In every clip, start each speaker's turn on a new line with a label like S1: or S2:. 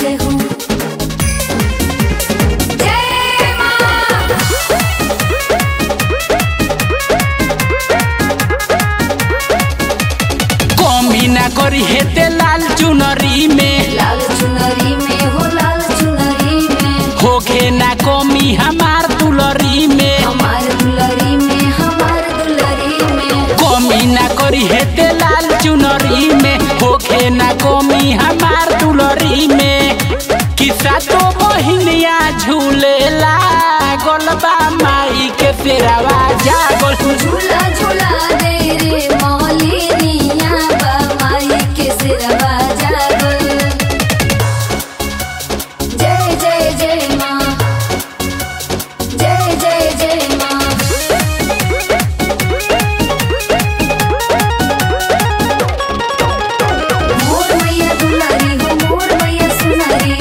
S1: जय हो जय मां
S2: कमी ना करी हेते लाल चुनरी में
S1: लाल चुनरी में हो लाल चुनरी में
S2: होखे ना कमी हमार दुलरी में
S1: हमार दुलरी में हमार दुलरी में
S2: कमी ना करी हेते लाल चुनरी में होखे ना कमी हमार दुलरी में किसा तो बहिनिया झूलेला गोलबा माई के फेरावा जागल
S1: झूला झूला दे रे मौलिनिया बा माई के सिरवा जागल जय जय जय माँ जय जय जय माँ मोर मैया दुलारी हो मोर मैया सुनारी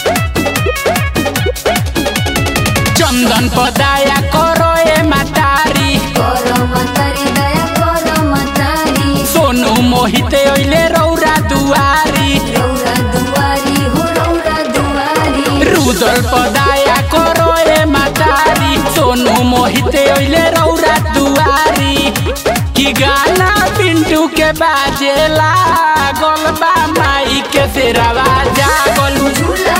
S2: चंदन पदाया करो ए मातारी
S1: करो मतारी दया करो मतारी
S2: सोनू मोहित ओइले रौरा दुआरी
S1: रौरा दुआरी हो रौरा दुआरी
S2: रुदल पदाया करो ए मातारी सोनू मोहित ओइले रौरा दुआरी की गाना पिंटू के बाजेला गोलबा माई के फेरावा जागल
S1: झूला